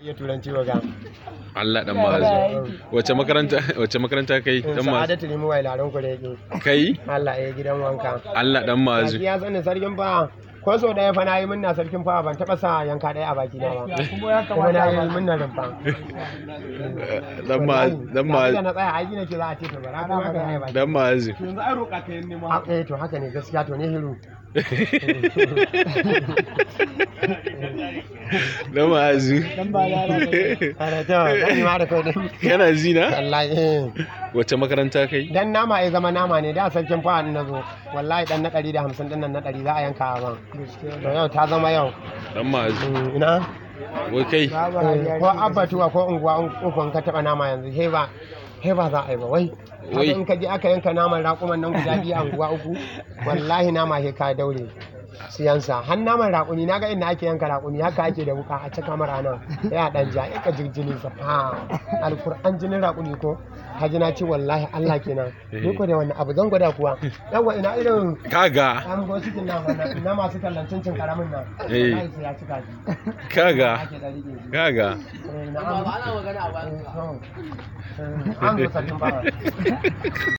iya turanci wa ga Allah dan ma'azu wace makaranta wace makaranta kai dan ma'azu sa'adatu limu wai laron ku da yake kai Allah ya gidan wanka Allah dan ma'azu baki ya sani sarkin fa ko so daya fa nayi minna sarkin fa ban taba sa yanka daya a baki na ba kuma na yi minna nan fa dan ma'azu dan ma'azu na tsaya aiki nake za a ce to bara kuma ka yi baki dan ma'azu yanzu ai roƙa ka yin nema a eh to haka ne gaskiya to ne hiru dan ma'azu ana to zan yi ma da kai din kana zina wallahi eh wace makaranta kai dan nama ya zama nama ne da sarkin fa na zo wallahi dan na 150 din nan na 100 za a yanka a ban to yau ta zama yau dan ma'azu Mm, ina wai kai Eh, ko abbatuwa ko unguwa ukun ka taba nama yanzu he ba he ba za a yi ba wai Wai. haka in ka je aka yanka naman raƙuman nan guda biyu a unguwa uku wallahi nama he ka daure siyansa har naman raƙumi na ga inda ake yanka raƙumi haka ake da wuka a cika mara nan ya dan ja ya ka jirjinin sa ha alkur'an jinin raƙumi ko haji na ce wallahi Allah kenan ni ko da wannan abu zan gwada kuwa yawa ina irin kaga an go cikin nan wannan na masu tallancin cin karamin nan Eh. wallahi sai ya cika shi kaga ake da rike shi kaga Eh, na'am. Eh, to. Eh, an zo sarkin bawa